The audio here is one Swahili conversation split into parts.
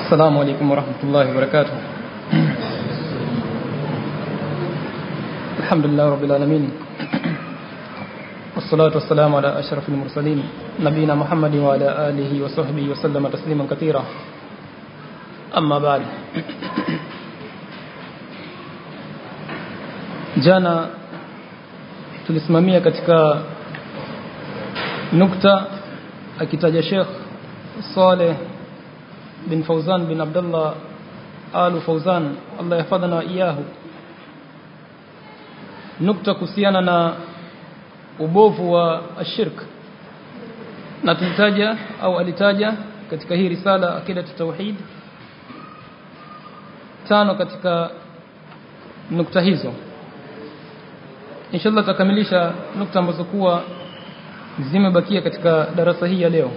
السلام عليكم ورحمة الله وبركاته الحمد لله رب العالمين والصلاة والسلام على أشرف المرسلين نبينا محمد وعلى آله وصحبه وسلم تسليما كثيرا أما بعد jana tulisimamia katika nukta akitaja Sheikh Saleh bin Fauzan bin Abdullah Al Fauzan Allah yahfadhana wa iyahu nukta kuhusiana na ubovu wa ashirk na tulitaja au alitaja katika hii risala akida tauhid tano katika nukta hizo inshallah tutakamilisha nukta ambazo kuwa zimebakia katika darasa hii ya leo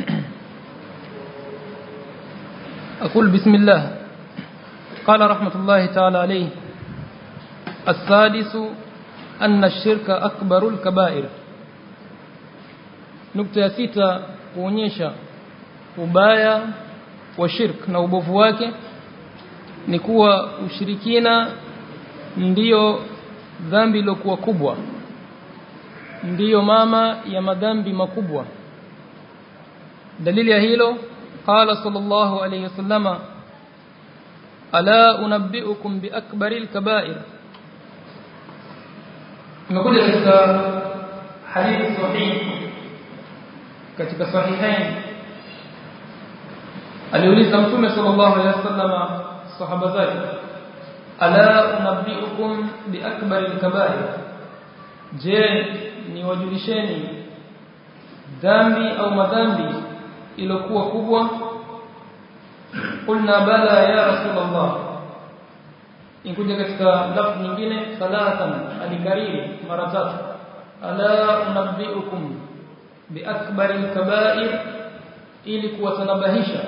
أقول بسم الله قال رحمة الله تعالى عليه السادس أن الشرك أكبر الكبائر نكتة ستة kuonyesha ubaya wa shirk na ubovu wake ni kuwa ushirikina ndiyo dhambi iliyokuwa kubwa ndiyo mama ya madhambi makubwa dalili ya hilo قال صلى الله عليه وسلم ألا أنبئكم بأكبر الكبائر نقول katika hadithi sahihi katika sahihain aliuliza mtume sallallahu alaihi wasallam sahaba zake ala unabbiukum biakbar alkabair je niwajulisheni dhambi au madhambi ilokuwa kubwa qulna bala ya rasulullah inkuja katika lafzi nyingine salatan alikariri mara tatu ala unabbiukum biakbar alkaba'ir ili kuwatanabahisha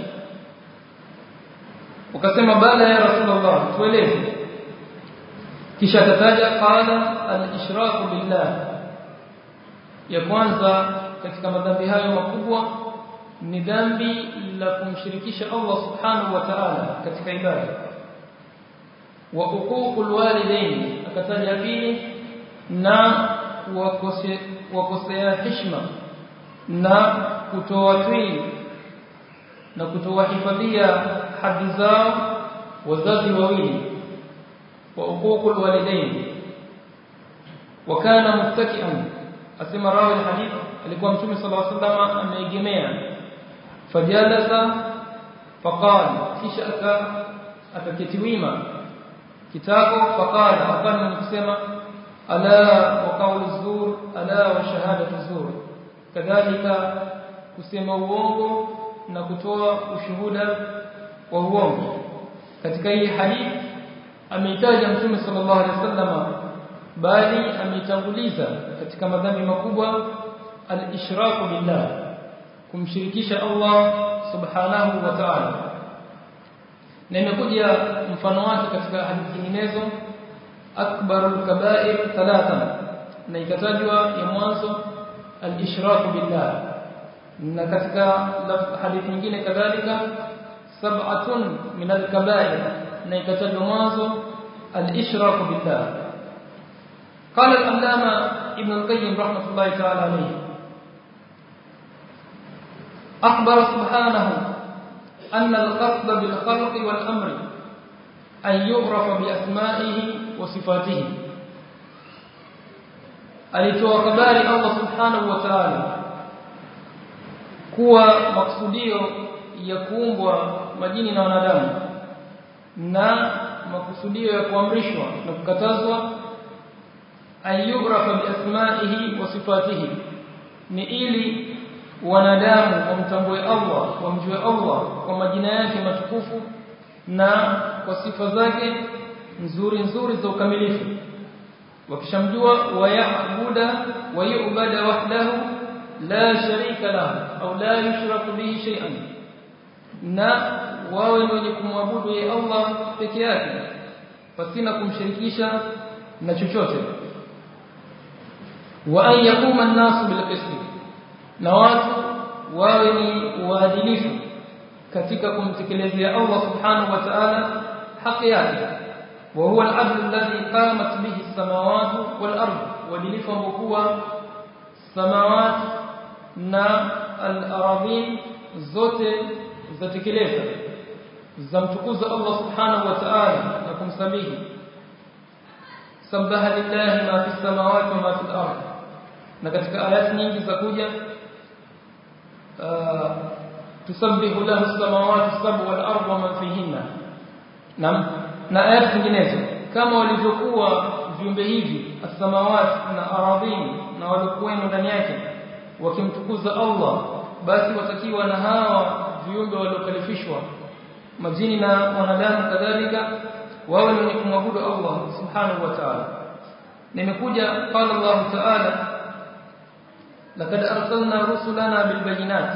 ukasema bala ya rasulullah tueleze kisha tataja qala al-ishraku billah ya kwanza katika madhambi hayo makubwa ni dhambi la kumshirikisha Allah subhanahu wa ta'ala katika ibada wa uququl walidain akataja pili na wakosea heshima na kutoa twii na kutowahifadhia hadi zao wazazi wawili wa uququl walidain wa kana muttaki'an asema rawi alhadith alikuwa mtume sallallahu alaihi wasallam ameegemea fajalasa faqala kisha aka akaketi wima kitako faqala hapana ni kusema ala wa qawlu zur ala wa shahadatu zur kadhalika kusema uongo na kutoa ushuhuda wa uongo katika hii hadithi ameitaja mtume sallallahu alaihi wasallam bali ameitanguliza katika madhambi makubwa al-ishraku billah kumshirikisha Allah subhanahu wa ta'ala na imekuja mfano wake katika hadithi nyinginezo akbarul kaba'ir thalathan na ikatajwa ya mwanzo al-ishraku billah na katika hadithi nyingine kadhalika sab'atun min al-kaba'ir na ikatajwa mwanzo al-ishraku billah قال العلامة ابن القيم رحمة الله تعالى عليه أخبر سبحانه أن القصد بالخلق والأمر أن يعرف بأسمائه وصفاته alitoa habari Allah subhanahu wa ta'ala kuwa maksudio ya kuumbwa majini na wanadamu na makusudio ya kuamrishwa na kukatazwa ayughrafa biasma'ihi wa sifatihi ni ili wanadamu wamtambue Allah wamjue Allah kwa majina yake matukufu na kwa sifa zake nzuri nzuri za ukamilifu wakishamjua wayabuda wayubada wahdahu la sharika lahu au la yushraku bihi shay'an na wawe ni wenye kumwabudu yeye Allah peke yake pasina kumshirikisha na chochote wa an yakuma an-nasu bil qisti na watu wawe ni waadilifu katika kumtekelezea Allah subhanahu wa ta'ala haki yake wa huwa al-adl alladhi qamat bihi as-samawati wal-ard wadilifu ambokuwa samawati na al-aradhin zote zatekeleza zamtukuza Allah subhanahu wa ta'ala na kumsabihi sabbaha lillahi ma fi samawati wa ma fi al-ard na katika ayati nyingi za kuja tusabbihu lahu as-samawati as-sab'u wal-ardu wa man fihinna nam na ayati nyinginezo kama walivyokuwa viumbe hivi as-samawati na aradhini na waliokuwemo ndani yake wakimtukuza Allah basi watakiwa na hawa viumbe waliokalifishwa majini na wanadamu kadhalika wawe ni kumwabudu Allah subhanahu wa ta'ala nimekuja qala Allah ta'ala laqad arsalna rusulana bil bayinat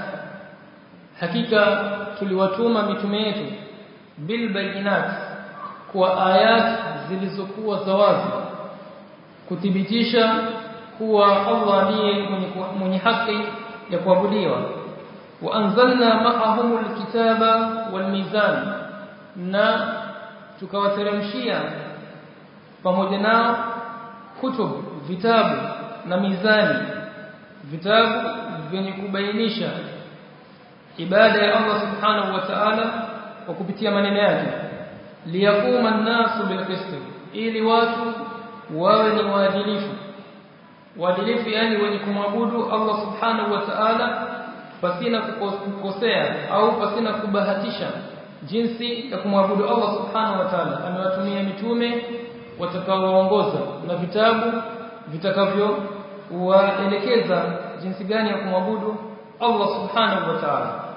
hakika tuliwatuma mitume yetu bil bayinat kwa ayat zilizokuwa za wazi kuthibitisha kuwa Allah ndiye mwenye, mwenye haki ya kuabudiwa wa anzalna ma'ahum alkitaba walmizan na tukawateremshia pamoja nao kutub vitabu na mizani vitabu vyenye kubainisha ibada ya Allah subhanahu wa ta'ala kwa kupitia maneno yake liyakuma an-nasu bilqist ili watu wawe ni waadilifu waadilifu yani wenye kumwabudu Allah subhanahu wa ta'ala pasina kukosea au pasina kubahatisha jinsi ya kumwabudu Allah subhanahu wa ta'ala amewatumia mitume watakaoongoza na vitabu vitakavyo waelekeza jinsi gani ya kumwabudu Allah subhanahu wa ta'ala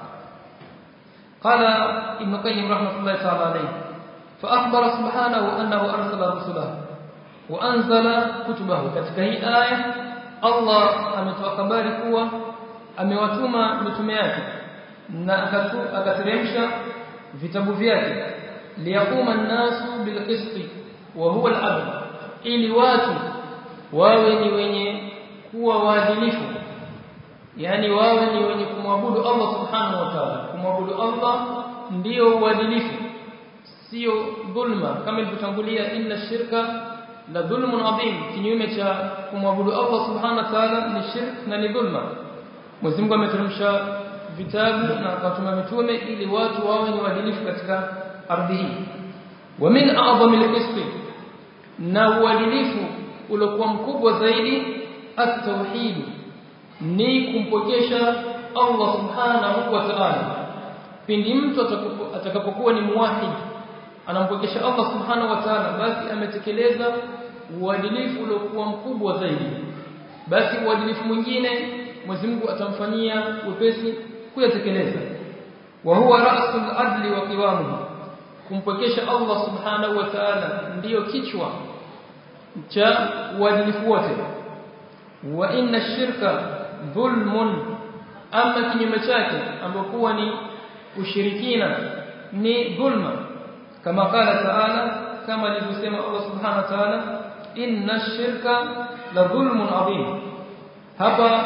قال ابن قيم رحمه الله تعالى عليه فأخبر سبحانه أنه أرسل رسله وأنزل كتبه katika hii aya Allah ametoa habari kuwa amewatuma mitume yake na akateremsha vitabu vyake liyakuma an-nasu bilqisti wa huwa al-adl ili watu wawe ni wenye kuwa waadilifu yani wawe ni wenye kumwabudu Allah subhanahu wa ta'ala kumwabudu Allah ndio uadilifu sio dhulma kama ilivyotangulia inna shirka la dhulmun adhim kinyume cha kumwabudu Allah subhanahu wa ta'ala ni shirk na ni dhulma Mwenyezi Mungu ameteremsha vitabu na akatuma mitume ili watu wawe ni waadilifu katika ardhi hii wa min a'zami al-qist na uadilifu uliokuwa mkubwa zaidi at-tauhid ni kumpokesha Allah subhanahu wa ta'ala pindi mtu atakapokuwa ni muwahid anampokesha Allah subhanahu wa ta'ala basi ametekeleza uadilifu uliokuwa mkubwa zaidi basi uadilifu mwingine Mwenyezi Mungu atamfanyia wepesi kuyatekeleza wa huwa ra'sul adli wa qiwamuhu kumpokesha Allah subhanahu wa ta'ala ndiyo kichwa cha uadilifu wote wa inna shirka dhulmun ama kinyume chake ambokuwa ni ushirikina ni dhulma kama qala ta'ala kama alivyosema Allah subhanahu wa ta'ala inna shirka la dhulmun adhim hapa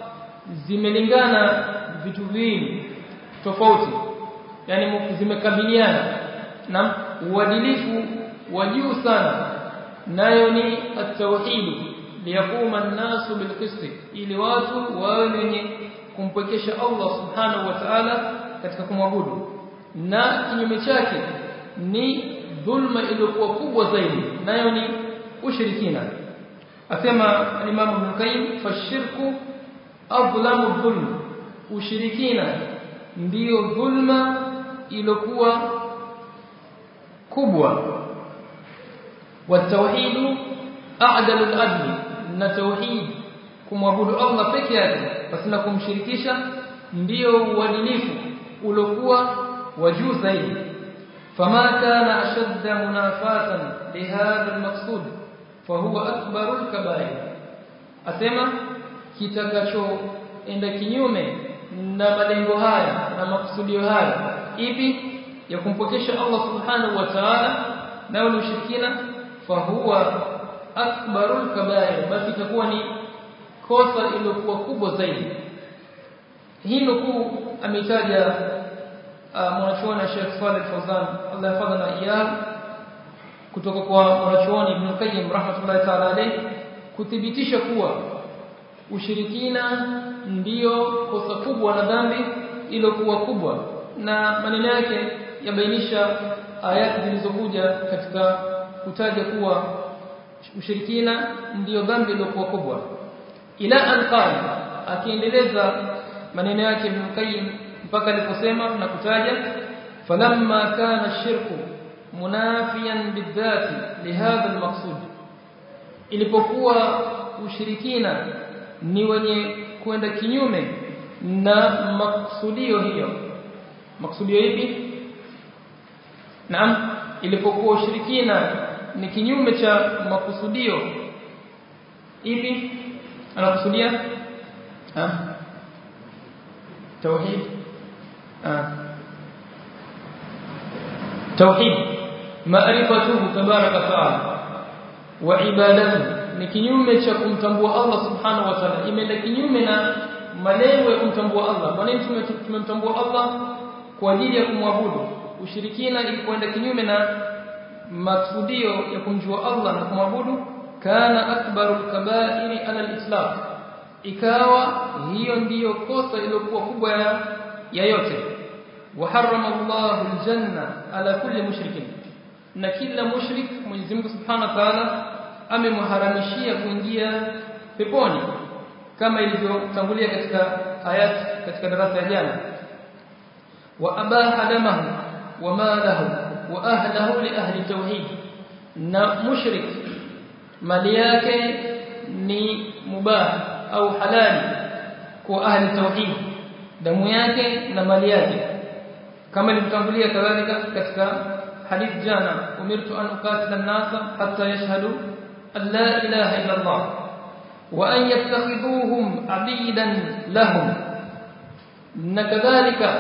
zimelingana vitu viwili tofauti yani zimekabiliana na uadilifu wa juu sana nayo ni at-tauhid liyakuma an-nasu bilqist ili watu wawe wenye kumpekesha Allah subhanahu wa ta'ala katika kumwabudu na kinyume chake ni dhulma iliyokuwa kubwa zaidi nayo ni ushirikina asema Imam Ibn Qayyim fashirku adlamu dhulm ushirikina ndiyo dhulma iliyokuwa kubwa والتوحيد أعدل الأدل na tauhid kumwabudu Allah peke yake basi na kumshirikisha ndio uadilifu uliokuwa wa juu zaidi fama kana ashadda munafatan lihadha almaqsud fahuwa akbaru alkabair asema kitakachoenda kinyume na malengo haya na makusudio haya ipi ya kumpokesha Allah subhanahu wa ta'ala na ushirikina fahuwa akbarul kabair basi itakuwa ni kosa iliyokuwa kubwa zaidi hii nukuu ametaja mwanachuoni Sheikh Saleh Fawzan Allah yafadhana iyao kutoka kwa mwanachuoni Ibn Qayyim rahmatullahi ta'ala alayhi kuthibitisha kuwa ushirikina ndiyo kosa kubwa na dhambi iliyokuwa kubwa na maneno yake yabainisha ayati zilizokuja katika kutaja kuwa ushirikina ndiyo dhambi iliyokuwa kubwa ila alqal akiendeleza maneno yake Ibn Qayyim mpaka aliposema na kutaja falamma kana shirku munafiyan bidhati lihadha almaqsud ilipokuwa ushirikina ni wenye kwenda kinyume na maksudio hiyo maksudio ipi naam ilipokuwa ushirikina ni kinyume cha makusudio ipi anakusudia ah tauhid ah tauhid maarifatuhu tabaraka taala wa ibadatuhu ni kinyume cha kumtambua Allah subhanahu wa ta'ala imeenda kinyume na malengo ya kumtambua Allah kwa nini tumemtambua Allah kwa ajili ya kumwabudu ushirikina ilipoenda kinyume na maksudio ya kumjua Allah na kumwabudu kana akbarul kaba'iri ala al-islam ikawa hiyo ndiyo kosa iliyokuwa kubwa ya, ya yote wa harrama Allahu al-janna ala kulli mushrikin na kila mushrik Mwenyezi Mungu Subhanahu wa Ta'ala amemharamishia kuingia peponi kama ilivyotangulia katika ayat katika darasa ya jana wa abaha damahu wa malahu wa ahlahu li ahli tauhid na mushrik mali yake ni mubah au halali kwa ahli tauhid damu yake na mali yake kama ilivyotangulia kadhalika katika hadith jana umirtu an uqatila an-nasa hatta yashhadu an la ilaha illa Allah wa an yattakhidhuhum abidan lahum na kadhalika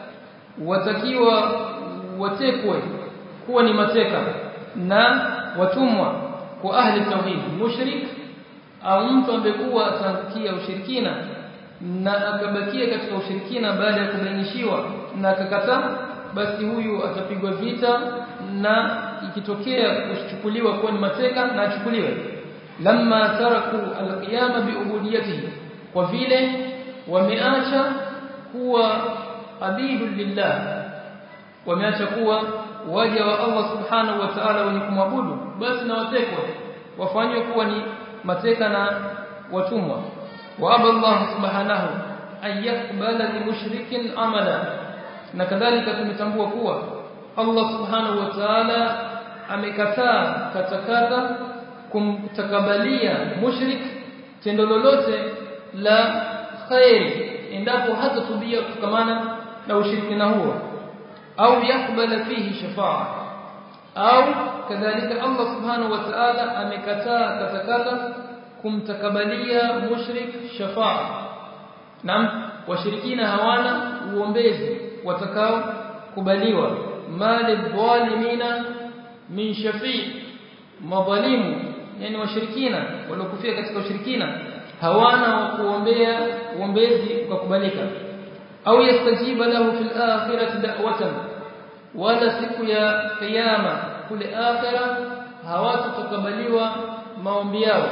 watakiwa watekwe kuwa ni mateka na watumwa kwa ahli tauhid mushrik au mtu ambekuwa atankia ushirikina na akabakia katika ushirikina baada ya kubainishiwa na akakataa basi huyu atapigwa vita na ikitokea kuchukuliwa kuwa ni mateka na achukuliwe lamma taraku alqiyama biubudiyatihi kwa vile wameacha kuwa abidu lillah wameacha kuwa waja wa Allah subhanahu wa ta'ala wenye kumwabudu basi na watekwe wafanywe kuwa ni mateka na watumwa wa Allah subhanahu an yaqbala li mushrikin amala na kadhalika tumetambua kuwa Allah subhanahu wa ta'ala amekataa katakata kumtakabalia mushrik tendo lolote la khairi endapo hata tubia kukamana na ushirikina huo au yakbala fihi shafa'a au kadhalika Allah subhanahu wa ta'ala amekataa katakata kumtakabalia mushrik shafa'a naam washirikina hawana uombezi watakao kubaliwa mali dhalimina min shafi' madhalimu yani washirikina waliokufia katika ushirikina hawana wa kuombea uombezi ukakubalika au yastajiba lahu fil akhirati da'watan wala siku ya kiyama kule akhira hawatatakabaliwa maombi yao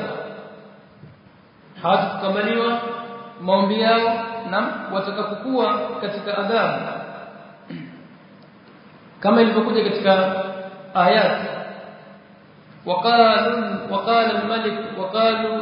hawatatakabaliwa maombi yao na watakapokuwa katika adhabu kama ilivyokuja katika ayat وقالوا وقال الملك وقالوا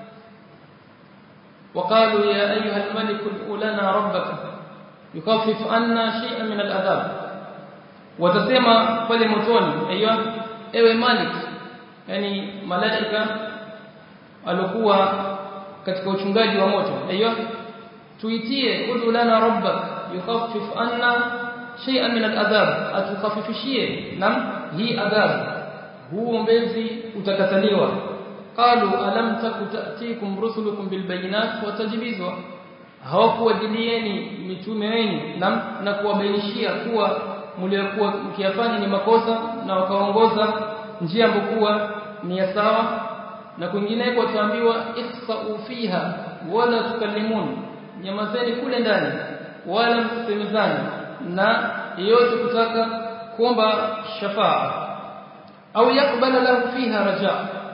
وقالوا يا أيها الملك ادع لنا ربك يخفف عنا شيئا من العذاب watasema pale motoni aiyo ewe malik yani malaika alikuwa katika uchungaji wa moto aiyo tuitie udu lana rabbak yukhaffif anna shay'an min al'adhab atukhafifishie nam hii adhabu huu mbezi utakataliwa qalu alam takutatikum rusulukum bilbayinat watajibizwa hawakuwajilieni mitume wenu na, na kuwabainishia kuwa mliokuwa mkiyafanya ni makosa na wakaongoza njia ambokuwa ni ya sawa na kwingineko wataambiwa ihsa'u fiha wala tukallimun nyamazeni kule ndani wala msisemezani na yeyote kutaka kuomba shafaa au yakubala lahu fiha raja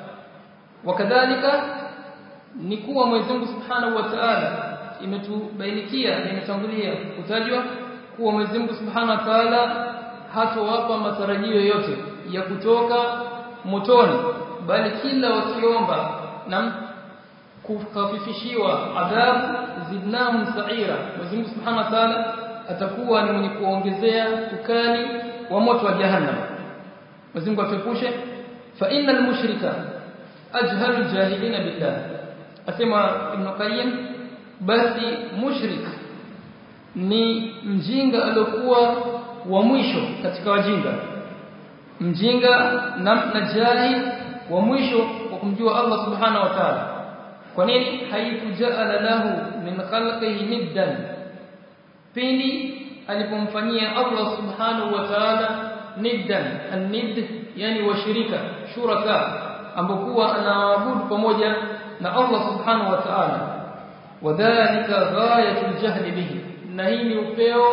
wakadhalika ni kuwa Mwenyezi Mungu Subhanahu wa Ta'ala imetubainikia na imetangulia kutajwa kuwa Mwenyezi Mungu Subhanahu wa Ta'ala hatowapa matarajio yote ya kutoka motoni bali kila wakiomba na kukafifishiwa adhabu zidnahum sa'ira Mwenyezi Mungu Subhanahu wa Ta'ala atakuwa ni mwenye kuongezea ukali wa moto wa jahannam Mwenyezi Mungu atepushe fa innal mushrika ajhalu jahilina billah asema Ibn Qayyim basi mushrik ni mjinga aliyokuwa wa mwisho katika wajinga mjinga na, na jahil wa mwisho kwa kumjua Allah subhanahu wa ta'ala kwa nini haikujala lahu min khalqihi niddan pindi alipomfanyia Allah subhanahu wa ta'ala niddan an-nidd yani washirika shuraka ambokuwa anaabudu pamoja na Allah subhanahu wa ta'ala wadhālika ghayatul jahli bihi na hii ni upeo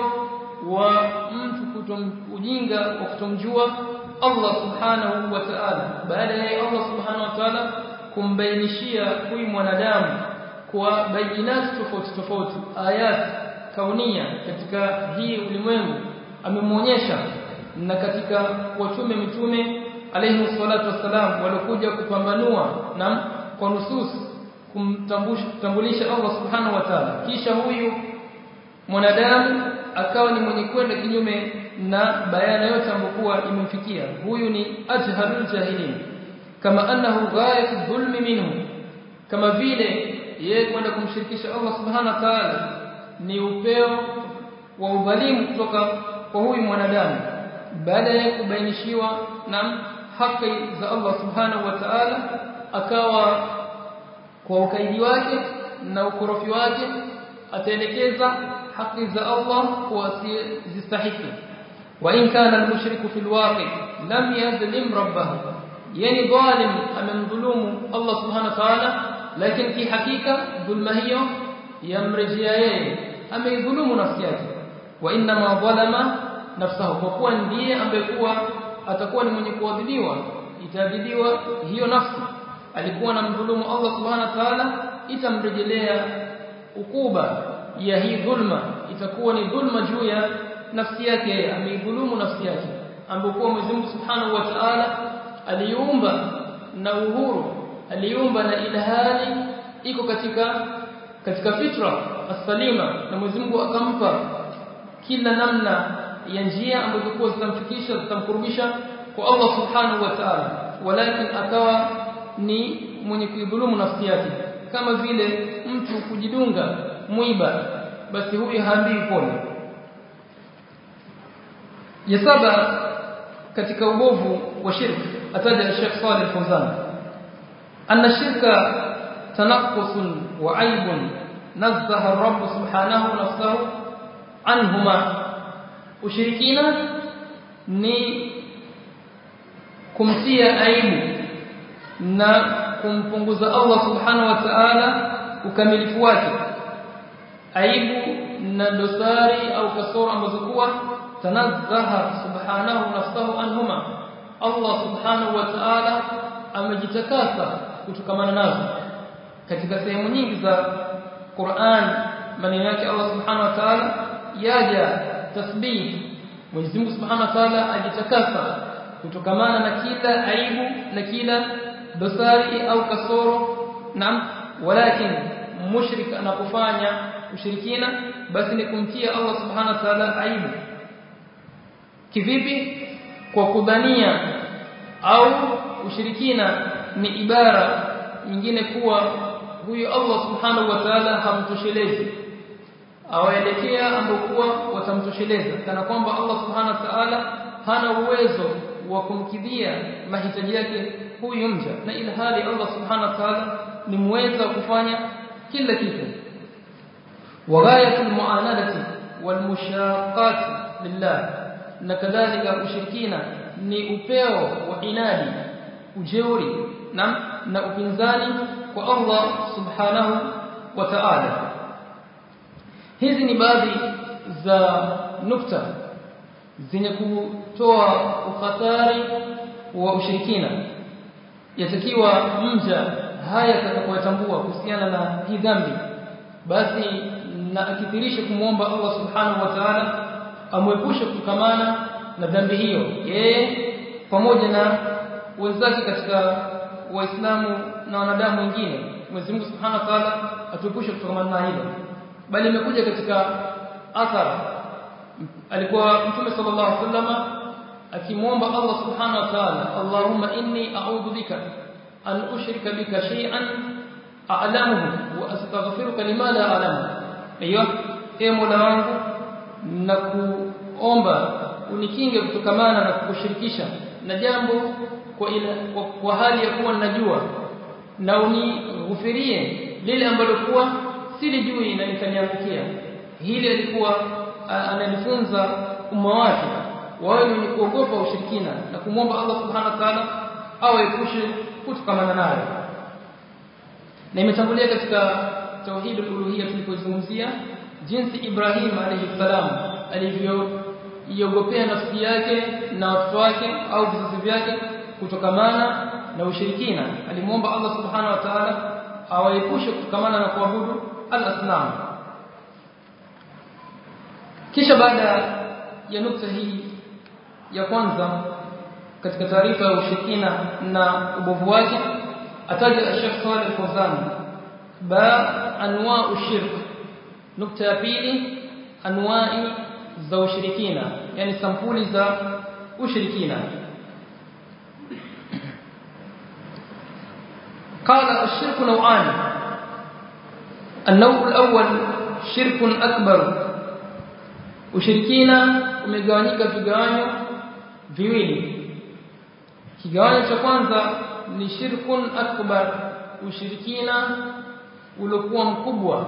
wa mtu kutomujinga wa kutomjua Allah subhanahu wa ta'ala baada ya Allah subhanahu wa ta'ala kumbainishia huyu mwanadamu kwa bayinati tofauti tofauti ayat kaunia katika hii ulimwengu amemwonyesha na katika watume mitume alayhi salatu wassalam waliokuja kupambanua na kwa nusus kumtambulisha Allah subhanahu wa ta'ala kisha huyu mwanadamu akawa ni mwenye kwenda kinyume na bayana yote ambokuwa imemfikia huyu ni ajhalul jahilin kama annahu ghayatu dhulmi minhu kama vile yeye kwenda kumshirikisha Allah subhanahu wa ta'ala ni upeo wa udhalimu kutoka kwa huyu mwanadamu baada ya kubainishiwa na haki za Allah subhanahu wa ta'ala akawa kwa ukaidi wake na ukorofi wake ataelekeza haki za Allah kwa zistahiki wa in kana al-mushriku fil waqi lam yadhlim rabbahu yani dhalim amemdhulumu Allah subhanahu wa ta'ala lakini ki hakika dhulma hiyo yamrejea yeye ameidhulumu nafsi yake wa inna ma dhalama nafsahu kwa kuwa ndiye ambaye kuwa atakuwa ni mwenye kuadhibiwa itaadhibiwa hiyo nafsi alikuwa na mdhulumu Allah subhanahu wa ta'ala itamrejelea ukuba ya hii dhulma itakuwa ni dhulma juu ya nafsi yake ameidhulumu nafsi yake ambapo Mwenyezi Mungu Subhanahu wa Ta'ala aliumba na uhuru aliumba na ilhali iko katika katika fitra as-salima na Mwenyezi Mungu akampa kila namna ya njia ambazo kwa zitamfikisha zitamkurubisha kwa Allah Subhanahu wa Ta'ala walakin akawa ni mwenye kuidhulumu nafsi yake kama vile mtu kujidunga mwiba basi huyu haambii pole ya saba katika ubovu wa shirki ataja Sheikh Saleh Fawzan anna shirka tanaqqusun wa aibun nazzaha ar-rabb subhanahu nafsahu anhuma ushirikina ni kumtia aibu na kumpunguza Allah subhanahu wa ta'ala ukamilifu wake aibu na dosari au kasoro ambazo kuwa tanazzaha subhanahu nafsahu anhuma Allah subhanahu wa ta'ala amejitakasa kutokamana nazo katika sehemu nyingi za Qur'an maneno yake Allah subhanahu wa ta'ala yaja tasbih Mwenyezi Mungu subhanahu wa ta'ala ajitakasa kutokamana na kila aibu na kila dosari au kasoro naam walakin mushrik anapofanya ushirikina basi ni kumtia Allah subhanahu wa ta'ala aibu kivipi kwa kudhania au ushirikina ni ibara nyingine kuwa huyu Allah subhanahu wa ta'ala hamtoshelezi awaelekea ambokuwa watamtosheleza kana kwamba Allah subhanahu wa ta'ala hana uwezo wa kumkidhia mahitaji yake huyu mja na ilhali Allah subhanahu wa ta'ala ni muweza kufanya kila kitu waghayatul muanadati wal mushaqqat lillah na kadhalika ushirikina ni upeo wa inadi ujeuri na na upinzani kwa Allah subhanahu wa ta'ala hizi ni baadhi za nukta zenye kutoa ukhatari wa ushirikina yatakiwa mja haya atakapotambua kuhusiana na hii dhambi basi na akithirishe kumwomba Allah subhanahu wa ta'ala amwepushe kukamana na dhambi hiyo yeye pamoja na wenzake katika waislamu na wanadamu wengine Mwenyezi Mungu Subhanahu wa Ta'ala atuepushe kutokana na hilo bali imekuja katika athar alikuwa Mtume sallallahu alaihi wasallam akimwomba Allah Subhanahu wa Ta'ala Allahumma inni a'udhu bika an ushrika bika shay'an a'lamuhu wa astaghfiruka lima la a'lamu aiyo ee Mola wangu na kuomba unikinge kutokamana na kukushirikisha na jambo kwa, ila, kwa, kwa hali ya kuwa ninajua na unighufirie lile ambalo kuwa silijui na nikaniangukia hili alikuwa analifunza umma wake wawe wenye kuogopa ushirikina na kumwomba Allah subhanahu wa ta'ala awaepushe kutokamana nayo na imetangulia katika tauhidul uluhiyya tulipozungumzia jinsi Ibrahim alayhi salam alivyoiogopea nafsi yake na watoto wake au vizazi vyake kutokamana na ushirikina alimwomba Allah subhanahu wa ta'ala awaepushe kutokamana na kuabudu al-asnam kisha baada ya nukta hii ya kwanza katika taarifa ya ushirikina na ubovu wake ataja Sheikh Saleh Al-Fawzan ba anwa'u shirk nukta ya pili anwa'i za ushirikina yani sampuli za ushirikina قال الشرك نوعان النوع الأول شرك أكبر ushirikina umegawanyika vigawanyo viwili kigawanyo cha kwanza ni shirkun akbar ushirikina uliokuwa mkubwa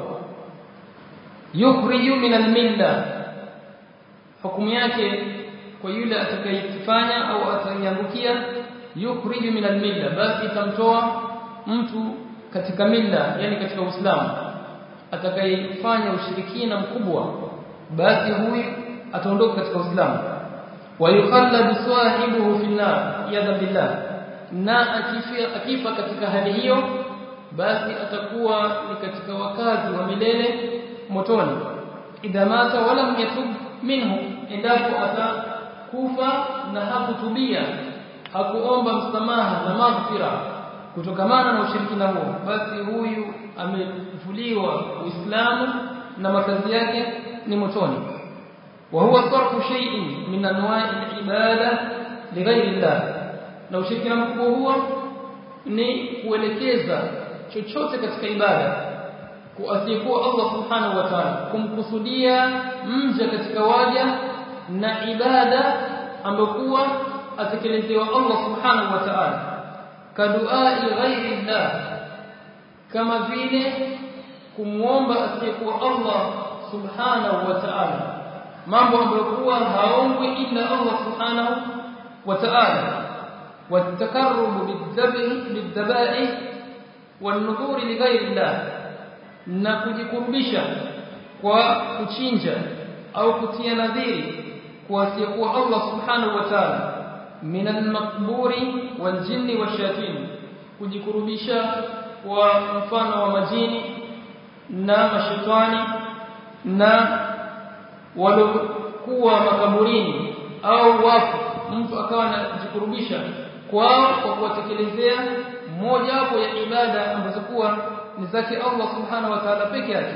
yukhriju min almilla hukumu yake kwa yule atakayefanya au ataiangukia yukhriju min almilla basi itamtoa mtu katika milla yani katika uislamu atakayefanya ushirikina mkubwa basi huyu ataondoka katika uislamu wa yukhalladu sahibuhu fi nar yadha billah na akifa akifa katika hali hiyo basi atakuwa ni katika wakazi wa milele motoni idha mata wala yatub minhu endapo atakufa na hakutubia hakuomba msamaha na maghfira kutokamana na ushirikina huo basi huyu amevuliwa uislamu na makazi yake ni motoni wa huwa sarfu shay'in min anwa'i al-ibada lighayri Allah na ushirikina mkubwa huo ni kuelekeza chochote katika ibada kuasiyekuwa Allah subhanahu wa ta'ala kumkusudia mja katika waja na ibada ambayo kuwa atekelezewa Allah subhanahu wa ta'ala kaduai ghairi Allah kama vile kumwomba asiyekuwa Allah subhanahu wa ta'ala mambo ambayo kuwa haombwi ila Allah subhanahu wa ta'ala والتقرب بالذبح بالذبائح والنذور لغير الله na kujikurubisha kwa kuchinja au kutia nadhiri kwa asiyekuwa Allah subhanahu wa ta'ala min al-maqburi wal-jinni wash-shayatin kujikurubisha kwa mfano wa majini na mashetani na waliokuwa makaburini au wafu mtu akawa anajikurubisha kwao kwa kuwatekelezea moja wapo ya ibada ambazo kuwa ni zake Allah subhanahu wa ta'ala peke yake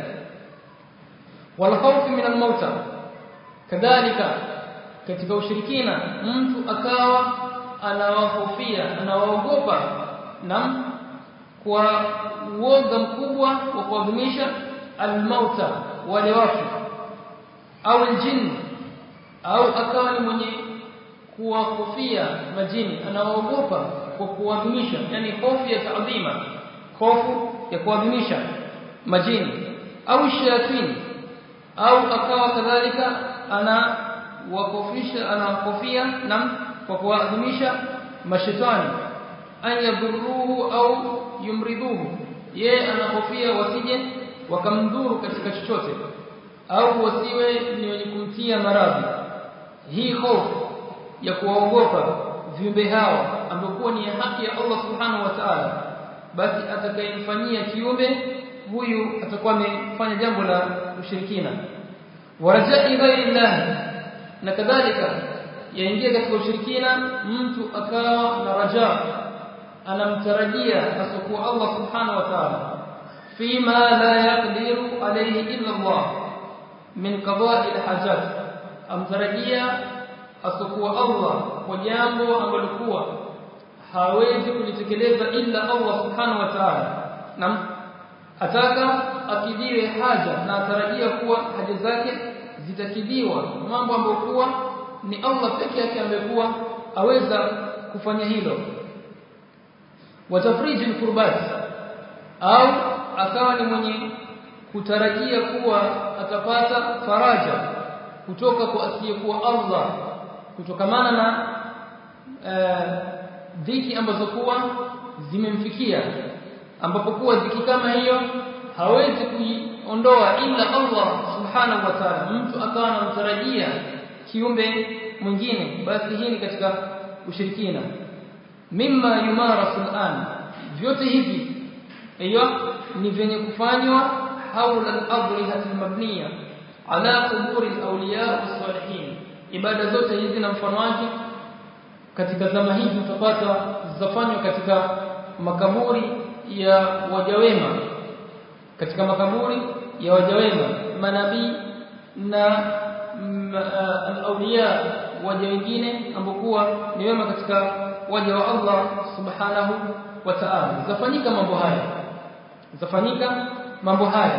wal khawf min al-mauta kadhalika katika ushirikina mtu akawa anawahofia anawaogopa na kwa uoga mkubwa wa kuadhimisha al-mauta wale wafu au al-jinn au akawa ni mwenye kuwahofia majini anawaogopa kwa kuadhimisha yani hofu ya taadhima hofu ya kuadhimisha majini au shayatini au akawa kadhalika ana wakofisha anawakofia na kwa kuadhimisha mashetani an yadhurruhu au yumridhuhu yeye anahofia wasije wakamdhuru katika chochote au wasiwe ni wenye kumtia maradhi hii hofu ya kuwaogopa viumbe hao ambao ni haki ya Allah subhanahu wa ta'ala basi atakayemfanyia kiumbe huyu atakuwa amefanya jambo la ushirikina warajai ghairillah na kadhalika yaingia katika ushirikina mtu akawa na raja anamtarajia asokuwa Allah subhanahu wa ta'ala fima la yaqdiru alayhi illa Allah min qada'i alhajat amtarajia asokuwa Allah kwa jambo ambalo kuwa hawezi kulitekeleza illa Allah subhanahu wa ta'ala na ataka akidhiwe haja na atarajia kuwa haja zake zitakidhiwa mambo ambayo kuwa ni Allah peke yake amekuwa aweza kufanya hilo watafriji alqurbat au akawa ni mwenye kutarajia kuwa atapata faraja kutoka kwa asiyekuwa Allah kutokamana na dhiki ambazo kuwa zimemfikia ambapo kuwa dhiki kama hiyo hawezi kuiondoa ila Allah subhanahu wa ta'ala mtu akawa anamtarajia kiumbe mwingine basi hii ni katika ushirikina mimma yumarasu al'an vyote hivi hiyo ni vyenye kufanywa haula al-adrihat al-mabniya ala quburi al-awliya was-salihin ibada zote hizi na mfano wake katika zama hizi utapata zafanywa katika makaburi ya wajawema katika makaburi ya wajawema manabii na al-awliya waja wengine ambokuwa ni wema katika waja wa Allah subhanahu wa ta'ala zafanyika mambo haya zafanyika mambo haya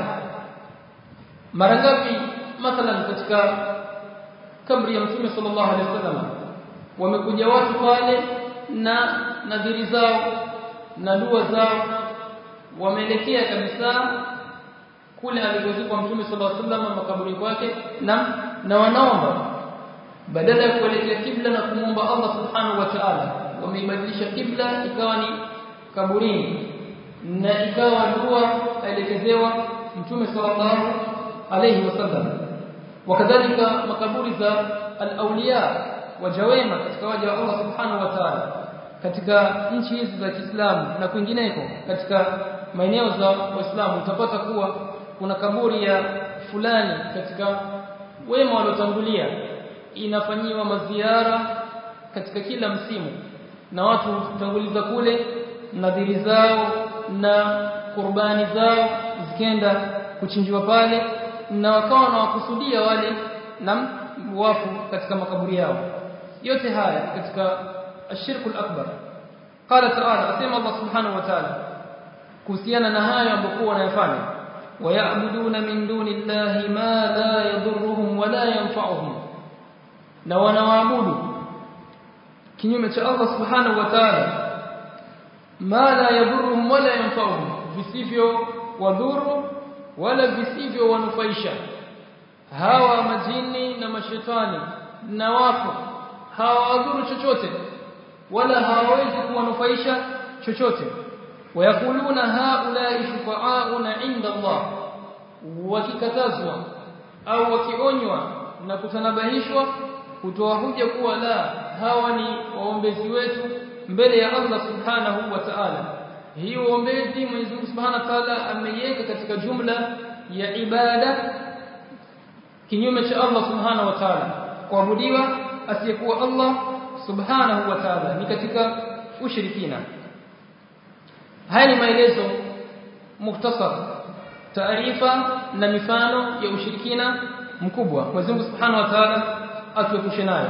mara ngapi mathalan katika kabri ya mtume sallallahu alaihi wasallam wamekuja watu pale na nadhiri zao na dua zao wameelekea kabisa kule alikozikwa mtume sallallahu alaihi wasallam makaburi kwake na na wanaomba badala ya kuelekea kibla na kumwomba Allah subhanahu wa ta'ala wameibadilisha kibla ikawa ni kaburini na ikawa dua aelekezewa mtume sallallahu alayhi wasallam wakadhalika makaburi za al-awliya wajawema katika waja wa Allah subhanahu wa ta'ala katika nchi hizi za Kiislamu na kwingineko katika maeneo za Waislamu utapata kuwa kuna kaburi ya fulani katika wema waliotangulia inafanyiwa maziara katika kila msimu na watu hutanguliza kule nadhiri zao na kurbani zao zikenda kuchinjiwa pale na wakawa na wakusudia wale na wafu katika makaburi yao yote haya katika ashirku akbar qala ta'ala asema Allah subhanahu wa ta'ala kuhusiana na hayo ambayo wanayofanya wayabuduna min duni llahi ma la yadhurruhum wala yanfa'uhum na wanawaabudu kinyume cha Allah subhanahu wa ta'ala ma la yadhurruhum wala yanfa'uhum visivyo wadhuru wala visivyo wanufaisha hawa majini na mashetani na wafu hawadhuru chochote wala hawawezi kuwanufaisha chochote wayakuluna haulai shufa'auna inda Allah wakikatazwa au wakionywa na kutanabahishwa kutoa hoja kuwa la hawa ni waombezi wetu mbele ya Allah subhanahu wa ta'ala hii uombezi Mwenyezi Mungu subhanahu wa ta'ala ameiweka katika jumla ya ibada kinyume cha Allah subhanahu wa ta'ala kuabudiwa asiyekuwa Allah subhanahu wa ta'ala ni katika ushirikina haya ni maelezo mukhtasar taarifa na mifano ya ushirikina mkubwa Mwenyezi Mungu subhanahu wa ta'ala atuepushe nayo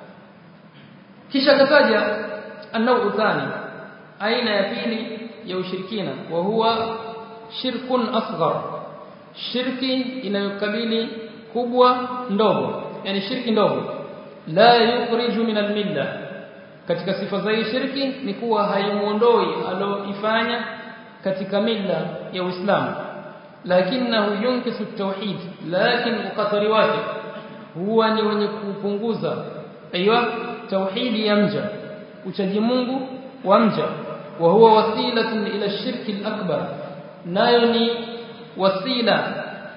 kisha kataja anau thani aina ya pili ya ushirikina wa huwa shirkun asghar shirki inayokabili kubwa ndogo yani shirki ndogo la yukhriju min almilla katika sifa za hii shirki ni kuwa haimuondoi aloifanya katika milla ya Uislamu lakinahu yunkisu at-tauhid lakini ukatari wake huwa ni wenye kupunguza aiywa tauhidi ya mja uchaji Mungu wa mja wa huwa wasilatun ila shirki al-akbar nayo ni wasila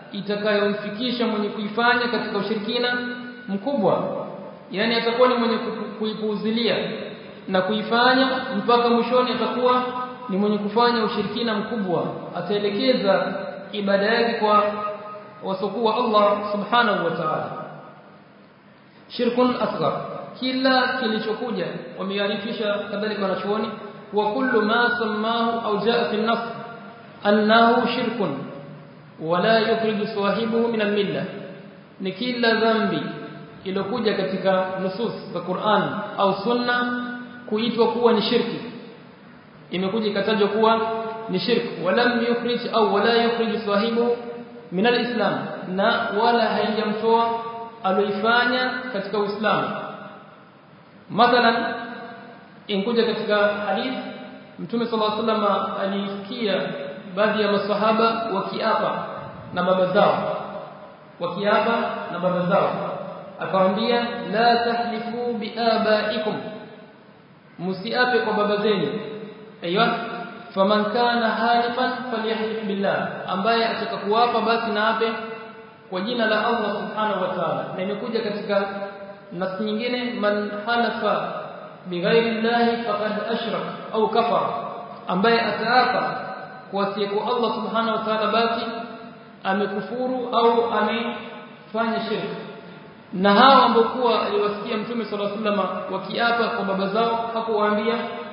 itakayomfikisha mwenye kuifanya katika ushirikina mkubwa yani atakuwa ni mwenye kuipuuzilia na kuifanya mpaka mwishoni atakuwa ni mwenye kufanya ushirikina mkubwa ataelekeza ibada yake kwa wasokuwa Allah subhanahu wa ta'ala shirkun asghar kila kilichokuja wamearifisha kadhalika wanachuoni wa kullu ma sammahu au jaa fi an-nas annahu shirkun wala yukhriju sahibuhu min al-millah ni kila dhambi iliyokuja katika nusus za Qur'an au sunna kuitwa kuwa ni shirki imekuja ikatajwa kuwa ni shirki walam yukhrij au wala yukhrij sahibu min alislam na wala haijamtoa aloifanya katika uislamu mathalan inkuja katika hadith mtume sallallahu alaihi wasallam alisikia baadhi ya masahaba wakiapa na baba zao wakiapa na baba zao akamwambia la tahlifu biabaikum msiape kwa baba zenu aiywa faman kana halifan falyahlif billah ambaye atakakuapa basi na ape kwa jina la Allah subhanahu wa ta'ala na imekuja katika nas nyingine man halafa bighairi llahi faqad ashrak au kafara ambaye ataapa kwa siku Allah subhanahu wa ta'ala basi amekufuru au amefanya shirki na hao ambao kuwa aliwasikia mtume sallallahu alaihi wasallam wakiapa kwa baba zao hakuwaambia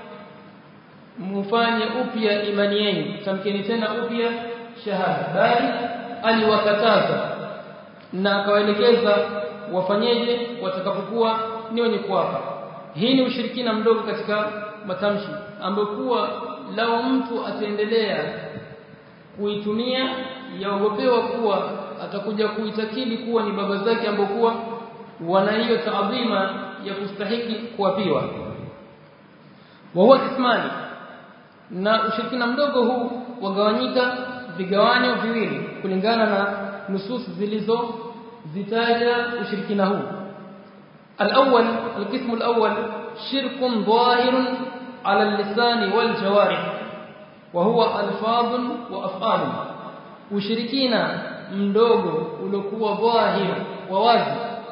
mfanye upya imani yenu tamkeni tena upya shahada bali aliwakataza na akawaelekeza wafanyeje watakapokuwa ni wenye kuapa hii ni ushirikina mdogo katika matamshi ambayo kuwa lao mtu ataendelea kuitumia yaogopewa kuwa atakuja kuitakidi kuwa ni baba zake ambao kuwa wana hiyo taadhima ya kustahiki kuapiwa wa huwa kismani na ushirikina mdogo huu wagawanyika vigawanyo viwili kulingana na nusus zilizo zitaja ushirikina huu الأول القسم الأول شرك ظاهر على اللسان والجوارح وهو ألفاظ وأفعال ushirikina mdogo uliokuwa dhahir wa wazi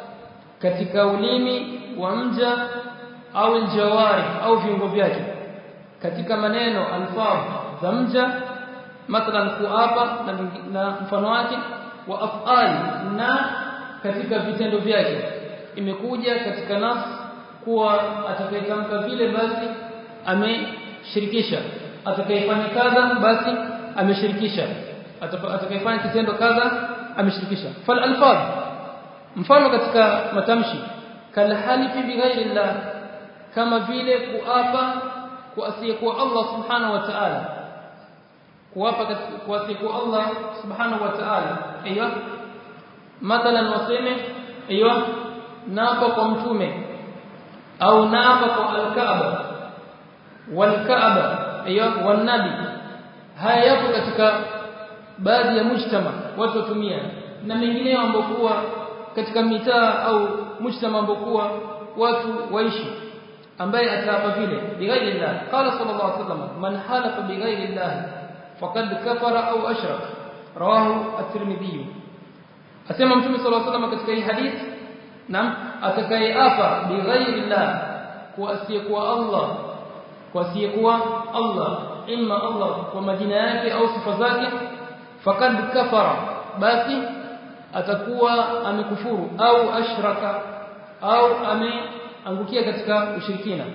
katika ulimi wa mja au aljawari au viungo vyake katika maneno alfaz za mja mathalan kuapa na, na mfano wake wa afali na katika vitendo vyake imekuja katika nas kuwa atakayetamka vile basi ameshirikisha atakayefanya kadha basi ameshirikisha atakayefanya kitendo kadha ameshirikisha fal alfaz mfano katika matamshi kal halifi bighairi llah kama vile kuapa kwa asiyekuwa Allah subhanahu wa ta'ala kuapa kwa asiyekuwa Allah subhanahu wa ta'ala aiyo mathalan waseme aiyo naapa kwa mtume au naapa kwa al-Kaaba wal-Kaaba aiyo wan-nabi haya yapo katika baadhi ya mujtama watu watumia na mengineyo ambokuwa katika mitaa au mujtama ambokuwa watu waishi ambaye ataapa vile bighairi Allah qala sallallahu alaihi wasallam man halafa bighairi Allah faqad kafara au ashrak rawahu at-Tirmidhi asema mtume sallallahu alaihi wasallam katika hii hadith nam atakayeapa bighairi Allah kwa asiyekuwa Allah kwa asiyekuwa Allah imma Allah kwa majina yake au sifa zake fakad kafara basi atakuwa amekufuru au ashraka au ameangukia katika ushirikina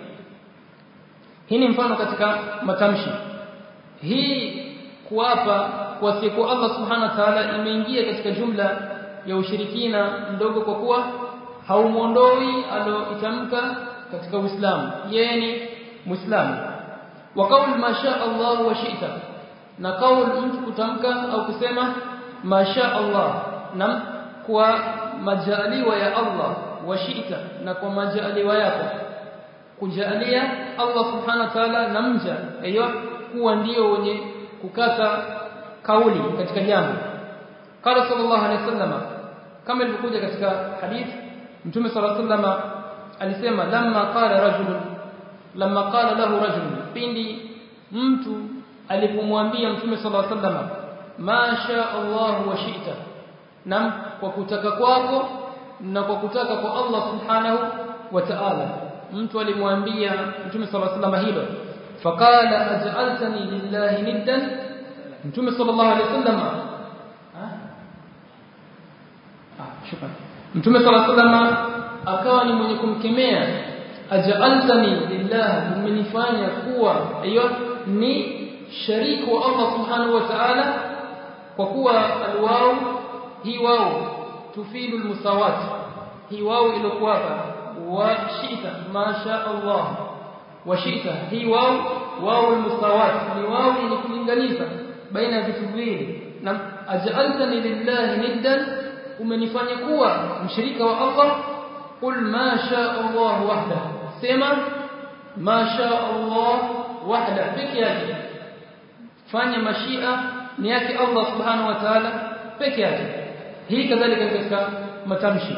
hii ni mfano katika matamshi hii kuapa kwa siku Allah subhanahu wa ta'ala imeingia katika jumla ya ushirikina mdogo kwa kuwa haumuondoi aloitamka katika Uislamu yeye ni Muislamu wa kauli masha Allah wa shi'ta na kauli mtu kutamka au kusema masha Allah na kwa majaliwa ya Allah wa shi'ta na kwa majaliwa yako kujalia Allah subhanahu wa ta'ala na mja aiyo kuwa ndio wenye kukata kauli katika jambo qala sallallahu alaihi wasallam kama ilivyokuja katika hadith mtume sallallahu alaihi wasallam alisema lamma qala rajul lamma qala lahu rajul pindi mtu alipomwambia mtume sallallahu alaihi wasallam ma sha Allah wa shi'ta na kwa kutaka kwako na kwa kutaka kwa Allah subhanahu wa ta'ala mtu alimwambia mtume sallallahu alaihi wasallam hilo faqala aj'altani lillahi niddan mtume sallallahu alaihi wasallam ah shukran mtume sallallahu alaihi wasallam akawa ni mwenye kumkemea aj'altani lillahi umenifanya kuwa hiyo ni shariku wa Allah subhanahu wa ta'ala kwa kuwa alwao hii wao tufidu almusawat hii wao iliyokuwa hapa wa shita masha Allah wa shita hii wao wao almusawat ni wao yenye kulinganisha baina ya vitu viwili na aj'altani lillahi niddan umenifanya kuwa mshirika wa Allah qul ma sha Allah wahda sema ma sha Allah wahda peke yake fanya mashia ni yake Allah subhanahu wa ta'ala peke yake hii kadhalika katika matamshi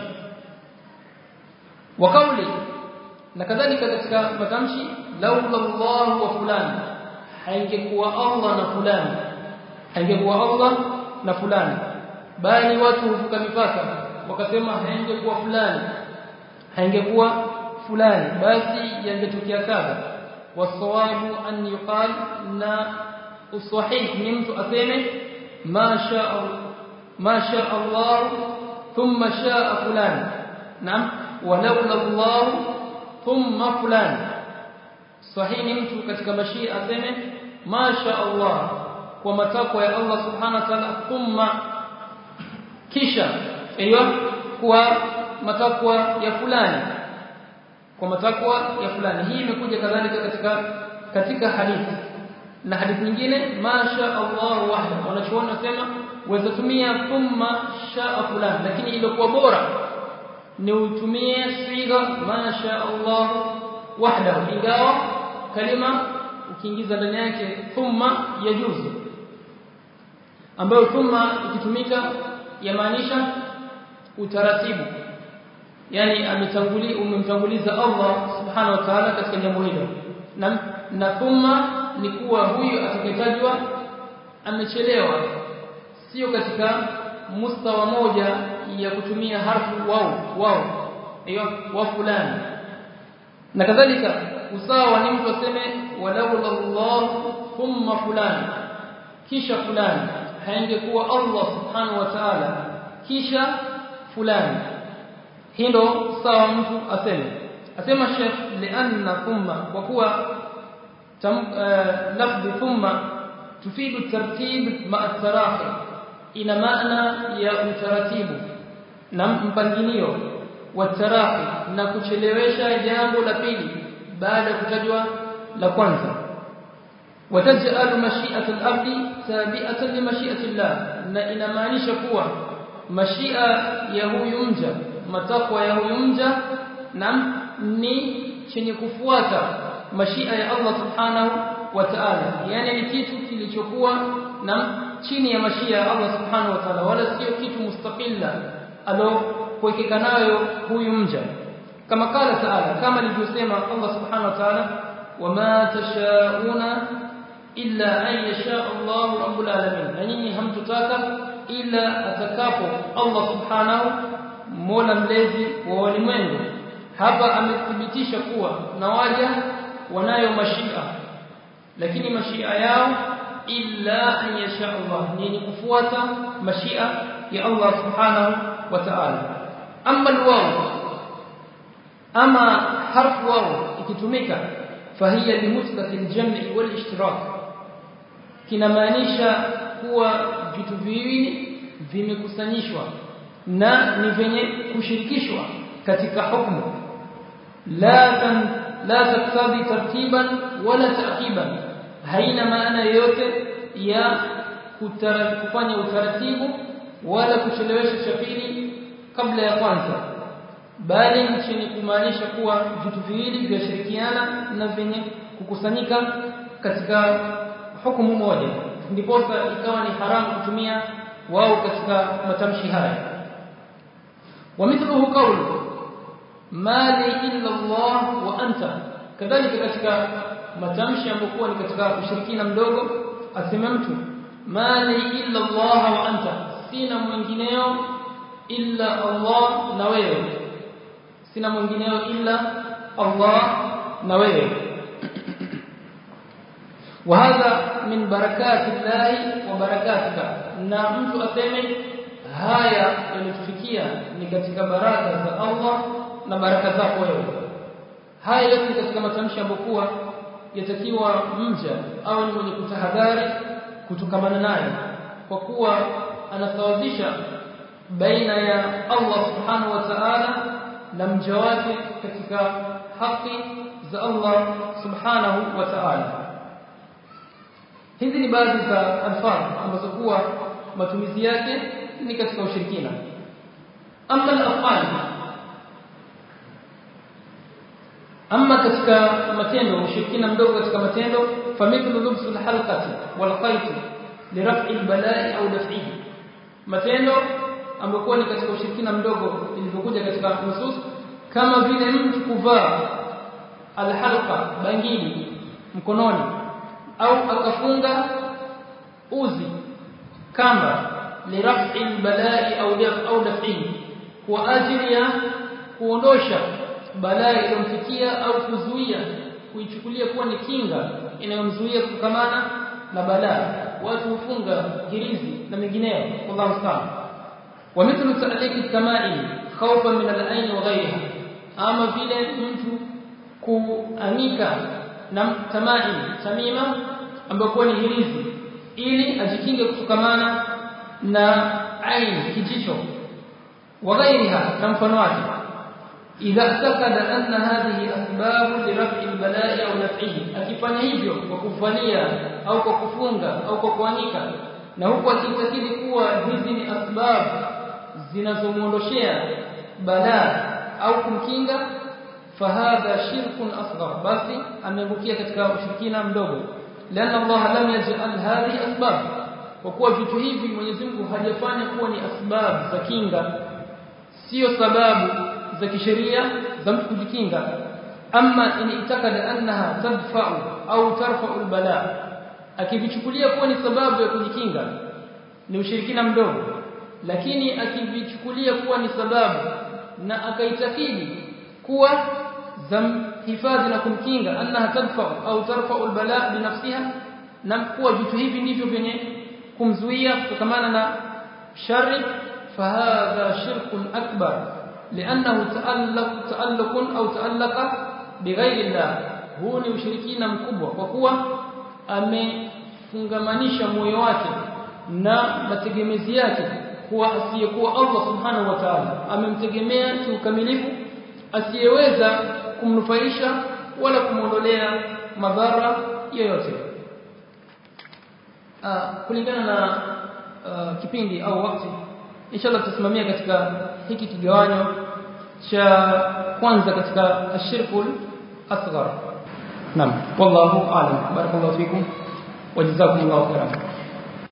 wa kauli na kadhalika katika matamshi laula Allah wa fulani haingekuwa Allah na fulani haingekuwa Allah na fulani bali watu huvuka mipaka wakasema haingekuwa fulani haingekuwa fulani basi yangetokea kadha wasawabu an yuqal na usahih ni mtu aseme ma sha ma sha Allah thumma shaa fulan naam walaula Allah thumma fulan sahih ni mtu katika mashia aseme ma sha Allah kwa matakwa ya Allah subhanahu wa ta'ala thumma kisha hiyo kwa matakwa ya fulani kwa matakwa ya fulani hii imekuja kadhalika katika katika hadithi na hadithi nyingine masha Allah wahda wanachoona sema waweza tumia thumma shaa fulani lakini ilikuwa bora ni utumie siga masha Allah wahda ingawa kalima ukiingiza ndani yake thumma yajuzu ambayo thumma ikitumika yamaanisha utaratibu yani ametangulia umemtanguliza Allah subhanahu wa ta'ala katika jambo hilo na na thumma ni kuwa huyu atakayetajwa amechelewa sio katika mustawa moja ya kutumia harfu wao wao hiyo wa fulani na kadhalika usawa ni mtu aseme walaula Allah thumma fulani kisha fulani haingekuwa Allah subhanahu wa ta'ala kisha fulani hii ndo sawa mtu aseme asema Sheikh lianna thumma kwa kuwa lafdhi thumma tufidu tartib ma at-tarahi ina maana ya utaratibu na mpangilio wa tarahi na kuchelewesha jambo la pili baada ya kutajwa la kwanza wataj'alu mashi'ata al-abdi tabi'atan li mashi'ati Allah na inamaanisha kuwa mashia ya huyu mja matakwa ya huyu mja na ni chenye kufuata mashia ya Allah subhanahu wa ta'ala yani ni kitu kilichokuwa na chini ya mashia ya Allah subhanahu wa ta'ala wala sio kitu mustaqilla alo kuwekeka nayo huyu mja kama kala ta'ala kama alivyosema Allah subhanahu wa ta'ala wama tashauna illa an yasha Allah rabbul alamin na nyinyi hamtutaka ila atakapo Allah subhanahu mola mlezi wa walimwengu hapa amethibitisha kuwa na waja wanayo mashia lakini mashia yao illa an yasha Allah ni kufuata mashia ya Allah subhanahu wa ta'ala amma alwaw ama harf waw ikitumika fahiya limutlaq aljam'i walishtirak kinamaanisha kuwa vitu viwili vimekusanyishwa na ni venye kushirikishwa katika hukumu la tan la taktabi tartiban wala ta'qiban haina maana yoyote ya kufanya utaratibu wala kuchelewesha cha pili kabla ya kwanza bali chenye kumaanisha kuwa vitu viwili vyashirikiana na vyenye kukusanyika katika hukumu moja ndiposa ikawa ni haramu kutumia wao katika matamshi haya ومثله قوله ما لي الا الله وانت كذلك katika matamshi ambayo ni katika ushirikina mdogo asema mtu ma li illa Allah wa anta sina mwingineo illa Allah na wewe sina mwingineo illa Allah na wewe وهذا من بركات الله وبركاتك na mtu aseme haya yalitufikia ni katika baraka za Allah na baraka zako wewe haya yote katika matamshi ambokuwa yatakiwa mja au ni mwenye kutahadhari kutokamana naye kwa kuwa anasawazisha baina ya Allah subhanahu wa ta'ala na mja wake katika haki za Allah subhanahu wa ta'ala hizi ni baadhi za alfaz ambazo kuwa matumizi yake ni katika ushirikina amma al-af'al amma katika matendo ushirikina mdogo katika matendo famithlu lubsul halqati wal khayt liraf'i al-bala'i au daf'ihi matendo ambayo ni katika ushirikina mdogo ilivyokuja katika nusus kama vile mtu kuvaa alhalqa bangili mkononi au akafunga uzi kamba liraf'i albalai au daf au daf'i kwa ajili ya kuondosha balaa iliyomfikia au kuzuia kuichukulia kuwa ni kinga inayomzuia kukamana na balaa watu hufunga hirizi na mengineyo wallahu musta'an wa mithlu ta'liq al-tama'im khawfan min al-ayn wa ghayriha ama vile mtu kuanika na tamaim tamima ambayo ni hirizi ili ajikinge kutokamana na ain kijicho wa ghairiha na mfano wake idha takada anna hadhihi asbab li raf'i al-bala'i aw naf'ihi akifanya hivyo kwa kuvalia au kwa kufunga au kwa kuanika na huku akitakidi kuwa hizi ni asbab zinazomuondoshea balaa au kumkinga fahadha shirkun asghar basi ameangukia katika ushirikina mdogo لأن الله لم يجعل هذه أسباب وكوا vitu hivi Mwenyezi Mungu hajafanya kuwa ni asbab za kinga sio sababu za kisheria za mtu kujikinga ama in itakada annaha tadfa'u au tarfa'u albala akivichukulia kuwa ni sababu ya kujikinga ni ushirikina mdogo lakini akivichukulia kuwa ni sababu na akaitakidi kuwa hifadhi na kumkinga annaha tadfa'u au tarfa'u albala binafsiha na kuwa vitu hivi ndivyo vyenye kumzuia kutokamana na shari fahadha shirkun akbar لانه تعلق تعلق au ta'allaqa bighairi Allah huu ni ushirikina mkubwa kwa kuwa amefungamanisha moyo wake na mategemezi yake kuwa asiyekuwa Allah subhanahu wa ta'ala amemtegemea kiukamilifu asiyeweza kumnufaisha wala kumwondolea madhara yoyote kulingana na uh, kipindi au wakati inshallah tutasimamia katika hiki kigawanyo cha kwanza katika ashirkul asghar naam wallahu a'lam barakallahu fikum wa jazakumullahu khairan